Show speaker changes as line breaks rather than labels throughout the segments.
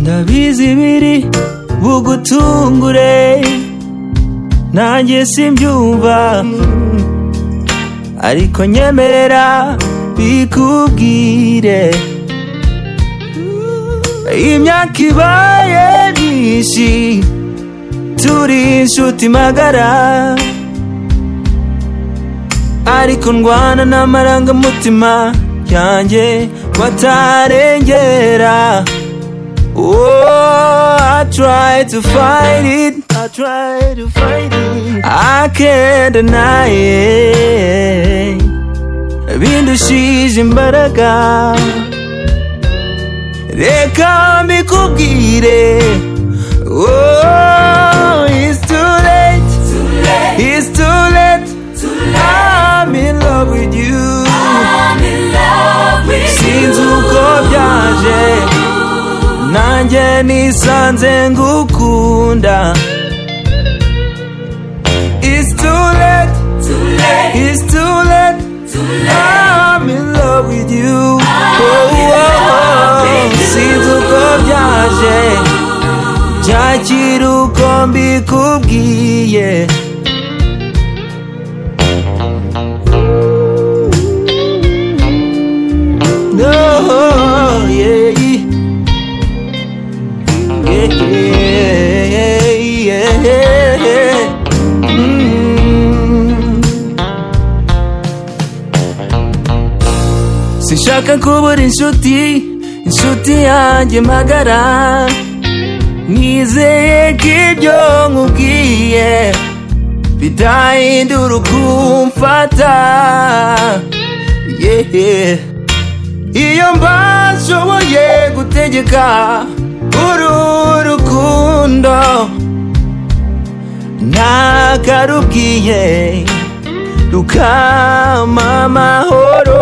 ndabizi biri bugutungure nanjye simbyumva ariko nyemerera bikubwire imyaka ibaye myinshi turi inshuti magara ariko ndwana n'amarangamutima yanjye batarengera Oh, I try to fight it. I try to fight it. I can't deny it. Bindushije imbaraga. Reka mbikubwire. Oh, it's too late. It's too late. I'm in love with you. Sinzi uko byaje nanjye nisanze ngukunda It's too late, it's too late I'm in love with you Oh, oh, oh. sinzi uko byaje byakira uko mbikubwiye No, yeah. sinshaka kubura inshuti inshuti yanjye magara nizeye ko ibyo nkubwiye bidahindura ukumfata yeah. iyo mbashoboye gutegeka uru rukundo ntakarubwiye rukama amahoro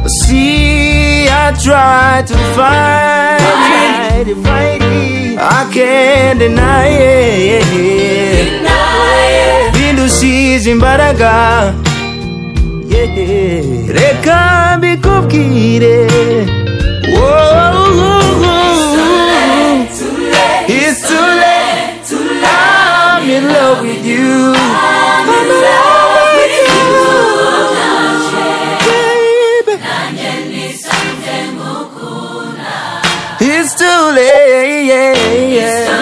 see I try to fight it I can't deny it bindushize imbaraga yeah. reka mbikubwire Whoa. It's too late. I'm in love with you. I'm in love with you. Baby. It's too late.